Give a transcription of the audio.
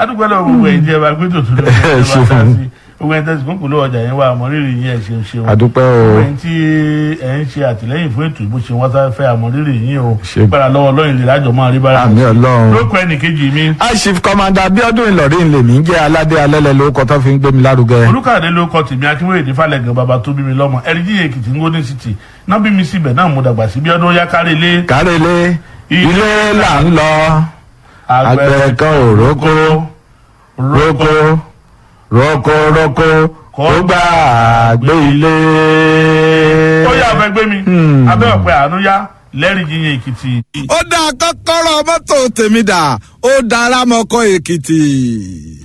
adúgbò lọ gbogbo ẹ̀ jẹ́ wa pé tòtún ló ń Ẹ bá ṣeun. dá sí gbogbo ẹ̀ tẹ̀sí kúnkùn ló ọjà yẹn wà àmọ́ rírì yín ẹ̀ ṣeun ṣeun àdúpẹ́ o gbogbo ẹ̀ tí ẹ̀ ń ṣe àtìlẹ́yìn fún ètò ìbò ṣe wọ́n sá fẹ́ àmọ́ rírì yín o Ṣe- gbára lọ́wọ́ lọ́yìn lè lájọ máa rí bára àmì ọlọ́run. lóko ẹnìkejì mi aṣif kọmanda abiodun ìlọrin lèmi ń jẹ́ aládé alẹ́lẹ́ lórúkọ tó fi ń gbé mi lárugẹ. olùkàdé ló kọ tèmi akínwéyèdè falẹ̀gàn bàbá tó bí mi lọ́mọ ẹ̀ríjì èkìtì ń gómìnà city náà bí mi síbẹ̀ náà mo dàgbà sí bí ọdún yá kárí ilé kárẹ́lé ilé là ń lọ àgbẹ̀ kan ò rókó rókó rókó rókó kó gbà gbé ilé. ó yà fẹ́ gbé mi abẹ́ ọ̀pẹ àánú yá lẹ́rìí yíyan èkìtì. ó dá kọ́kọ́rọ́ mọ́tò tèmi dà ó dára mọ́kọ́ èkìtì.